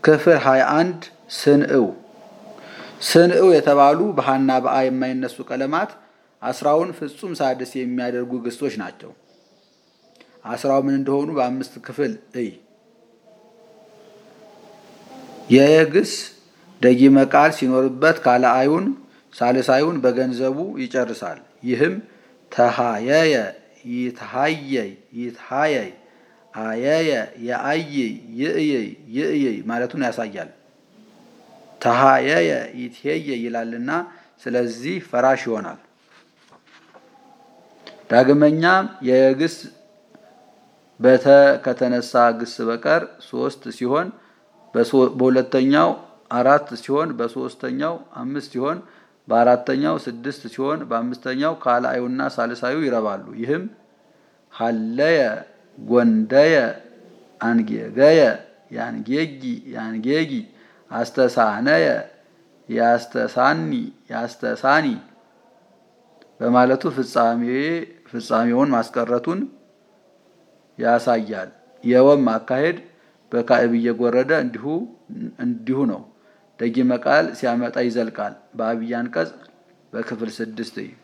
ክፍል 21 ስንእው ስንእው የተባሉ በሀና በአ የማይነሱ ቀለማት አስራውን ፍጹም ሳድስ የሚያደርጉ ግሶች ናቸው። አስራው ምን እንደሆኑ በአምስት ክፍል እይ። የግስ ደጊመ ቃል ሲኖርበት ካልአዩን ሳልሳዩን በገንዘቡ ይጨርሳል። ይህም ተሃየየ፣ ይትሃየይ፣ ይትሃየይ፣ አየየ፣ የአይይ፣ ይእየይ፣ ይእየይ ማለቱን ያሳያል። ተሃየየ ይትሄየ ይላልና ስለዚህ ፈራሽ ይሆናል። ዳግመኛም የግስ በተ ከተነሳ ግስ በቀር ሶስት ሲሆን በሁለተኛው አራት ሲሆን በሶስተኛው አምስት ሲሆን በአራተኛው ስድስት ሲሆን በአምስተኛው ካልአዩና ሳልሳዩ ይረባሉ። ይህም ሀለየ፣ ጎንደየ፣ አንጌገየ፣ ያንጌጊ፣ ያንጌጊ፣ አስተሳነየ፣ ያስተሳኒ፣ ያስተሳኒ በማለቱ ፍጻሜውን ማስቀረቱን ያሳያል። የወም አካሄድ በካዕብ እየጎረደ እንዲሁ እንዲሁ ነው። ደጊመ ቃል ሲያመጣ ይዘልቃል። በአብይ አንቀጽ በክፍል ስድስት